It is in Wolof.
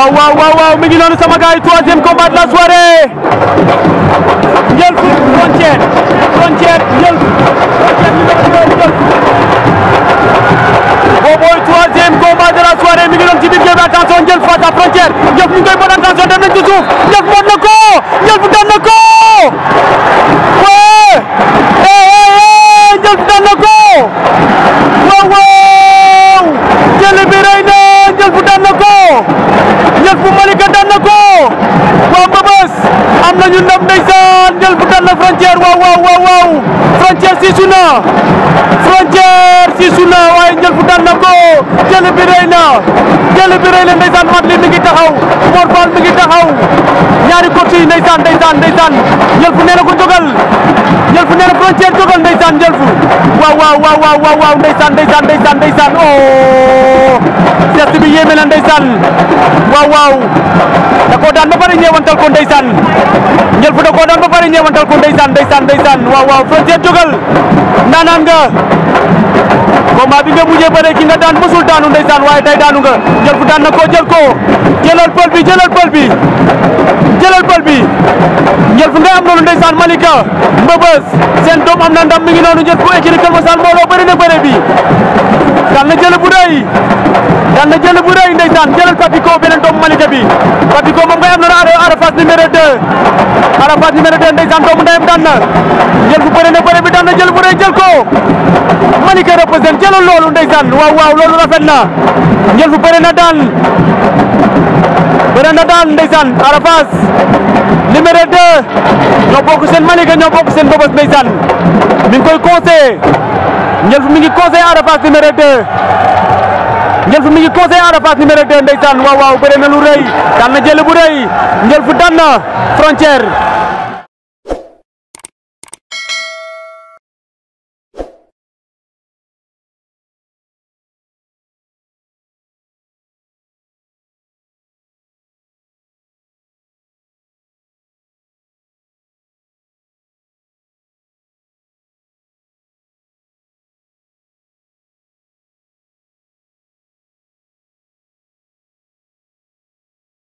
waaw waaw waaw waaw mi ngi noonu sama gars yi troisième combat de la soirée Ndiel Fou Frontière Frontière Ndiel Fou Frontière numéro 2 Ndiel Fou boobooy troisième combat de la soirée mi ngi doon ci biir géew bi attention Ndiel Fou face à Frontière Ndiel Fou ñu ngi koy bon attention dem nañ ci suuf Ndiel Fou mën na ko Ndiel Fou daan na ko ouais eh Ndiel Fou daan na ko waaw waaw jël bi rëy na Ndiel Fou daan na ko Ndiel Fou Malika daan na ko waa Mbëbës am nañu ndam ndeysaan Ndiel Fou daan na Frontière waaw waaw waaw waaw Frontière siisu na Frontière siisu na waaye Ndiel Fou daan na ko jël bi rëy na jël bi rëy na ndeysaan mat li mi ngi taxaw Mor Fall mi ngi taxaw ñaari coach yi ndeysaan ndeysaan ndeysaan Ndiel Fou nee na ko jógal Ndiel Fou nee na Frontière jógal ndeysaan Ndiel Fou waaw waaw waaw waaw waaw waaw ndeysaan ndeysaan ndeysaan ndeysaan oh geste bi yéeme na ndeysaan waaw waaw da koo daan ba pare ñeewantal ko ndeysaan Ndiel Fou da koo daan ba pare ñeewantal ko ndeysaan ndeysaan ndeysaan waaw waaw Frontière jógal ndaanaan nga combat bi nga mujjee bëre ki nga daan mësul daanu ndeysaan waaye tey daanu nga Ndiel Fou daan na ko jël ko jëlal pël bi jëlal pël bi jëlal pël bi Ndiel Fou ngay am loolu ndeysaan Malika Mbëbës seen doom am na ndam mi ngi noonu Ndiel Fou écurie Kër Masar mbooloo bëri na bëre bi daan na jël bu rëy daan na jël bu rëy ndeysaan jëlal Papiko beneen doomu Malika bi Papiko moom ngay am noonu Ada Arafas numéro 2 Arafas numéro 2 ndeysaan doomu ndeyam daan na Ndiel Fou bëri na bëre bi daan na jël bu rëy jël ko Malika représente jëlal loolu ndeysaan waaw waaw loolu rafet na Ndiel Fou bëri na daan bëri na daan ndeysaan Arafas numéro 2 ñoo bokk seen Malika ñoo bokk seen Mbëbës ndeysaan mi ngi koy conseillé Ndiel Fou mi ngi conseillé Arafas numéro 2 Ndiel Fou mi ngi conseillé Arafas numéro 2 ndeysaan waaw waaw bëri na lu rëy daan na jël bu rëy Ndiel Fou daan na Frontière